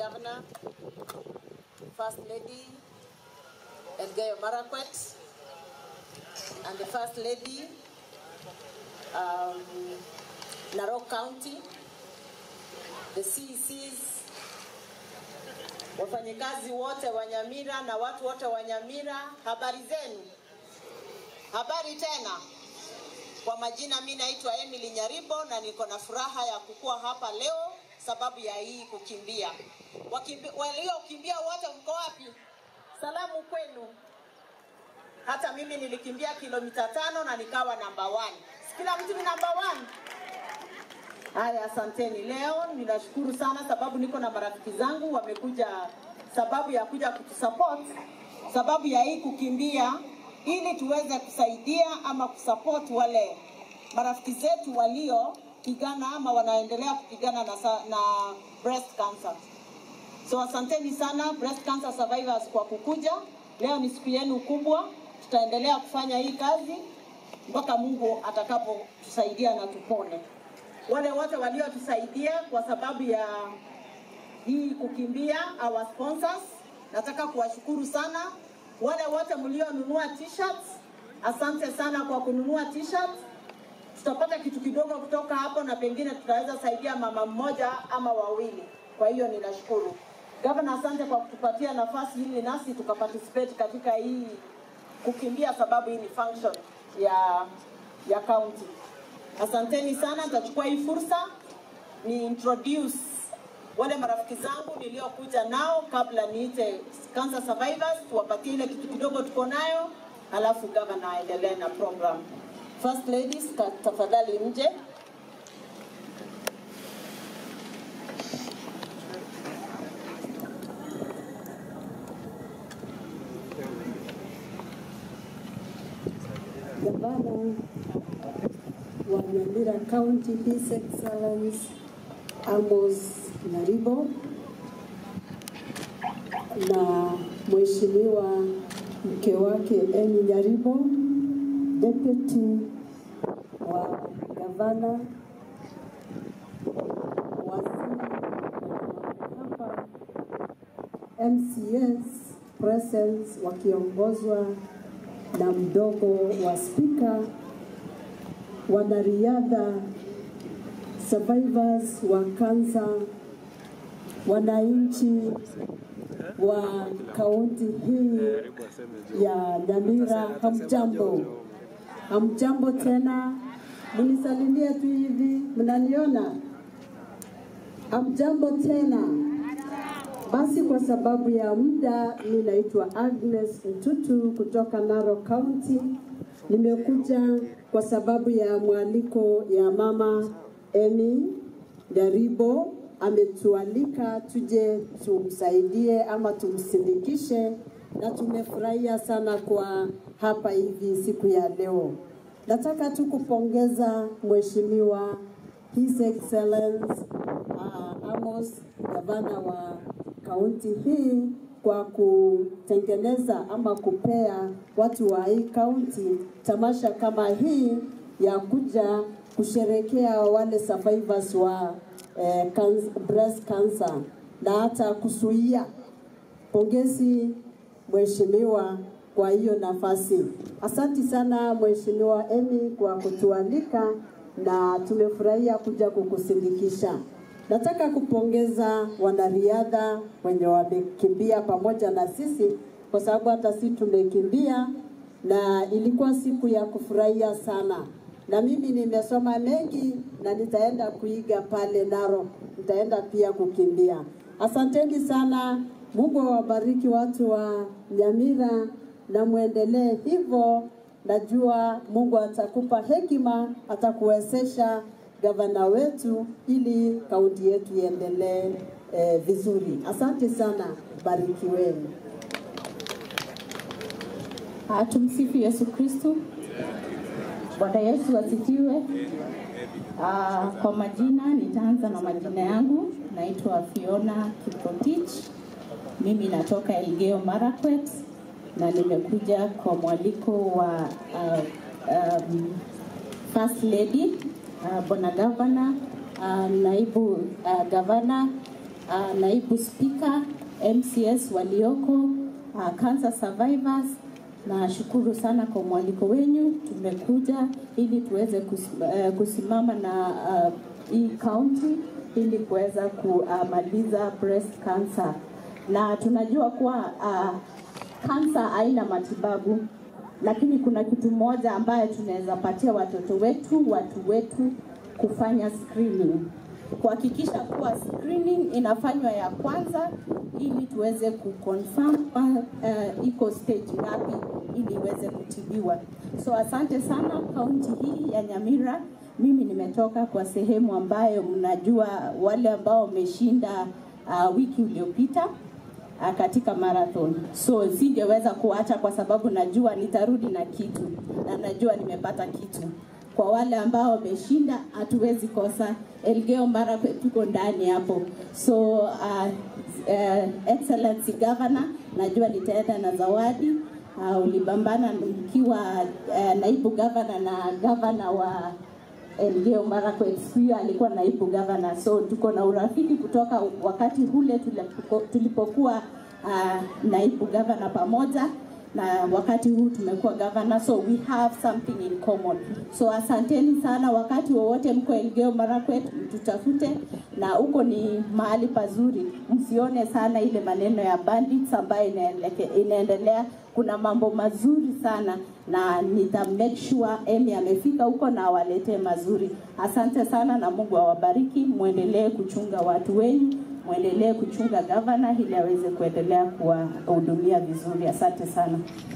Governor, First Lady Elgeyo Marakwet, and the First Lady um, Narok County, the CECs, wafanyikazi wote wa Nyamira na watu wote wa Nyamira, habari zenu? Habari tena. Kwa majina, mi naitwa Emily Nyaribo na niko na furaha ya kukua hapa leo sababu ya hii kukimbia. Wakimbi- Waliokimbia wote mko wapi? Salamu kwenu. Hata mimi nilikimbia kilomita tano na nikawa namba one. Si Kila mtu ni namba one. Haya, asanteni. Leo ninashukuru sana sababu niko na marafiki zangu wamekuja, sababu ya kuja kutusupport, sababu ya hii kukimbia, ili tuweze kusaidia ama kusupport wale marafiki zetu waliopigana ama wanaendelea kupigana na, sa- na breast cancer. So asanteni sana breast cancer survivors kwa kukuja. Leo ni siku yenu kubwa, tutaendelea kufanya hii kazi mpaka Mungu atakapotusaidia na tupone. Wale wote waliotusaidia kwa sababu ya hii kukimbia, our sponsors, nataka kuwashukuru sana. Wale wote mlionunua t-shirts, asante sana kwa kununua t-shirts. Tutapata kitu kidogo kutoka hapo na pengine tutaweza saidia mama mmoja ama wawili. Kwa hiyo ninashukuru. Gavana, asante kwa kutupatia nafasi ili nasi tukaparticipate katika hii kukimbia, sababu hii ni function ya ya county. Asanteni sana, nitachukua hii fursa ni introduce wale marafiki zangu niliokuja nao kabla niite cancer survivors, tuwapatie ile kitu kidogo tuko nayo, alafu gavana aendelee na program. First ladies, ka- tafadhali mje. Gavana wa Nyamira County, His Excellence Amos Nyaribo na Mheshimiwa mke wake Emy Nyaribo, deputy wa gavana, waziri hapa, MCS presence wakiongozwa na mdogo wa spika, wanariadha, survivors wa kansa, wananchi wa kaunti hii ya Nyamira, hamjambo? Hamjambo tena, mnisalimie tu hivi, mnaniona? Hamjambo tena. Basi kwa sababu ya muda, mi naitwa Agnes Mtutu kutoka Narok County. Nimekuja kwa sababu ya mwaliko ya mama Emy Nyaribo, ametualika tuje tumsaidie ama tumsindikishe, na tumefurahia sana kwa hapa hivi siku ya leo. Nataka tu kupongeza Mheshimiwa His Excellence uh, Amos, gavana wa kaunti hii kwa kutengeneza ama kupea watu wa hii kaunti tamasha kama hii ya kuja kusherekea wale survivors wa eh, cancer, breast cancer na hata kuzuia. Pongezi mheshimiwa kwa hiyo nafasi. Asanti sana mheshimiwa Emy kwa kutualika na tumefurahia kuja kukusindikisha. Nataka kupongeza wanariadha wenye wamekimbia pamoja na sisi, kwa sababu hata sisi tumekimbia na ilikuwa siku ya kufurahia sana, na mimi nimesoma mengi na nitaenda kuiga pale Narok, nitaenda pia kukimbia. Asanteni sana, Mungu awabariki watu wa Nyamira na muendelee hivyo. Najua Mungu atakupa hekima, atakuwezesha gavana wetu ili kaunti yetu iendelee eh, vizuri. Asante sana, barikiweni. Ah, Tumsifu Yesu Kristu. Bwana Yesu asifiwe. Ah, Kwa majina nitaanza na majina yangu. Naitwa Fiona Kiprotich. Mimi natoka Elgeyo Marakwet na nimekuja kwa mwaliko wa uh, um, First Lady uh, Bwana Gavana uh, naibu uh, gavana uh, naibu spika, MCS walioko, uh, cancer survivors. Nashukuru sana kwa mwaliko wenyu. Tumekuja ili tuweze kus- uh, kusimama na uh, hii county ili kuweza kumaliza breast cancer, na tunajua kuwa uh, kansa haina matibabu, lakini kuna kitu moja ambayo tunaweza patia watoto wetu, watu wetu, kufanya screening, kuhakikisha kuwa screening inafanywa ya kwanza ili tuweze kuconfirm uh, uh, iko stage ngapi ili iweze kutibiwa. So asante sana kaunti hii ya Nyamira. Mimi nimetoka kwa sehemu ambayo mnajua wale ambao wameshinda uh, wiki iliyopita uh, katika marathon. So singeweza kuacha kwa sababu najua nitarudi na kitu na najua nimepata kitu. Kwa wale ambao wameshinda, hatuwezi kosa. Elgeyo Marakwet tuko ndani hapo. So uh, uh, Excellency Governor, najua nitaenda na zawadi. Uh, ulibambana nikiwa uh, naibu gavana na gavana wa Elgeyo Marakwet huyo alikuwa naibu gavana, so tuko na urafiki kutoka wakati ule tulipo- tulipokuwa uh, naibu gavana pamoja na wakati huu tumekuwa gavana, so we have something in common. So asanteni sana, wakati wowote mko Elgeyo Marakwet mtutafute, na huko ni mahali pazuri, msione sana ile maneno ya bandits ambayo inaeleke- inaendelea. Kuna mambo mazuri sana na nita make sure Emi amefika huko na awaletee mazuri. Asante sana na Mungu awabariki, muendelee kuchunga watu wenyu, muendelee kuchunga gavana ili aweze kuendelea kuwahudumia vizuri. Asante sana.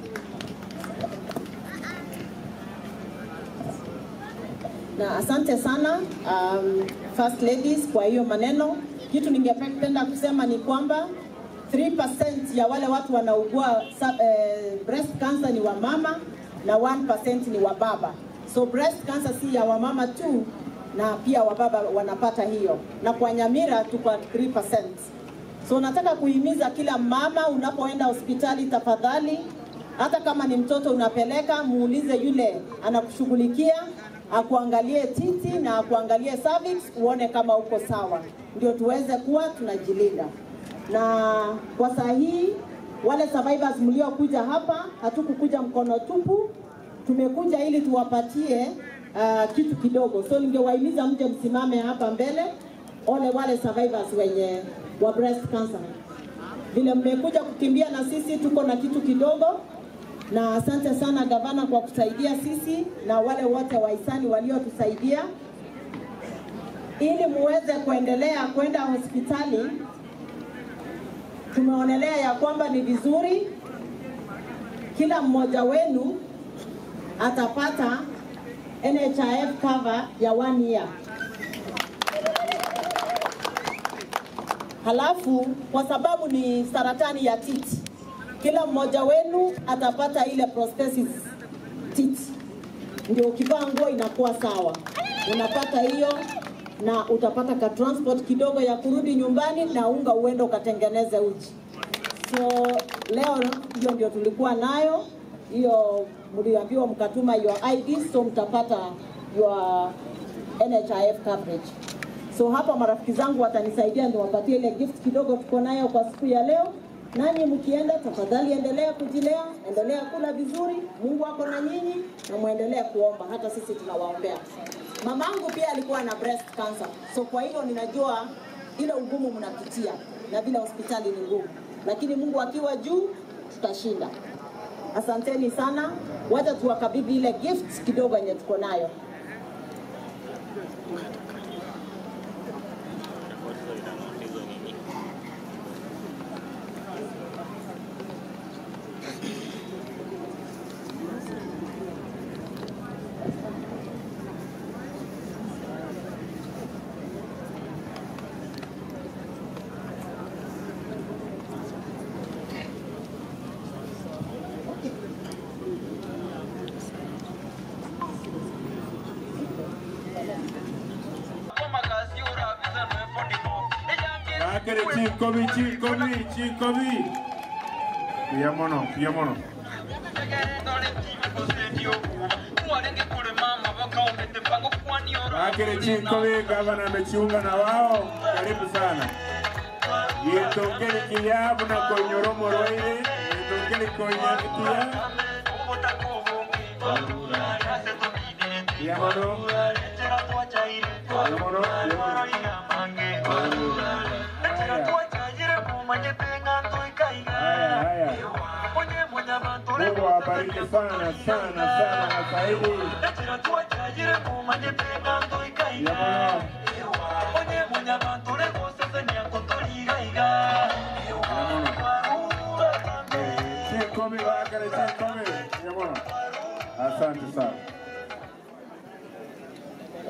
na asante sana um, first ladies kwa hiyo maneno. Kitu ningependa kusema ni kwamba 3% ya wale watu wanaugua sa- eh, breast cancer ni wamama na 1% ni wababa. So breast cancer si ya wamama tu, na pia wababa wanapata hiyo, na kwa Nyamira tuko at 3%. So nataka kuhimiza kila mama, unapoenda hospitali, tafadhali, hata kama ni mtoto unapeleka, muulize yule anakushughulikia akuangalie titi na akuangalie cervix, uone kama uko sawa, ndio tuweze kuwa tunajilinda. Na kwa saa hii wale survivors mliokuja hapa, hatukukuja mkono tupu, tumekuja ili tuwapatie uh, kitu kidogo. So ningewahimiza mje msimame hapa mbele, ole wale survivors wenye wa breast cancer. Vile mmekuja kukimbia na sisi, tuko na kitu kidogo na asante sana gavana kwa kusaidia sisi na wale wote wahisani waliotusaidia ili muweze kuendelea kwenda hospitali. Tumeonelea ya kwamba ni vizuri kila mmoja wenu atapata NHIF cover ya one year. Halafu kwa sababu ni saratani ya titi, kila mmoja wenu atapata ile prosthesis titi, ndio ukivaa nguo inakuwa sawa, unapata hiyo na utapata ka transport kidogo ya kurudi nyumbani na unga uende ukatengeneze uji. So leo hiyo ndio tulikuwa nayo hiyo, mliambiwa mkatuma your ID, so mtapata your NHIF coverage. So hapa marafiki zangu watanisaidia niwapatie ile gift kidogo tuko nayo kwa siku ya leo. Nanyi mkienda, tafadhali endelea kujilea, endelea kula vizuri, Mungu ako na nyinyi, na muendelee kuomba, hata sisi tunawaombea. Mamangu pia alikuwa na breast cancer, so kwa hivyo ninajua ile ugumu mnapitia na vile hospitali ni ngumu, lakini Mungu akiwa juu tutashinda. Asanteni sana, wacha tuwakabidhi ile gift kidogo yenye tuko nayo. Akere chikobi chikobi chikobi. Pia mono, pia mono. Akere chikobi gavana amejiunga na wao. Karibu sana. Yetongeli kiyabu na konyoro moroire. Yetongeli konyaki kiyabu. Yamono. Yamono. Haya, haya. Mungu awabariki sana sana sana Waswahili. Yamono. Yamono. Chikomi wakare chikomi. Yamono. Asante sana.